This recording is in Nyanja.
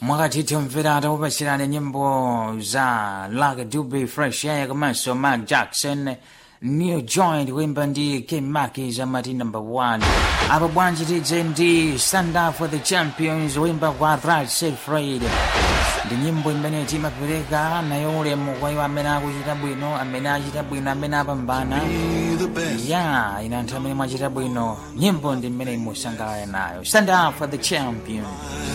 mwakatitha mvera atakupasirani nyimbo za Lucky Dube Fresh Air komanso Mark Jackson New Joint kuimba ndi K Maki za mati number 1 apo bwanji tidze ndi Stand Up for the Champions kuimba kwa Right Said Fred ndi nyimbo imene timapereka nayo ulemu kwa iwo amene akuchita bwino amene achita bwino amene apambana ya ina anthu amene mwachita bwino nyimbo ndi imene musangalale nayo Stand Up for the Champions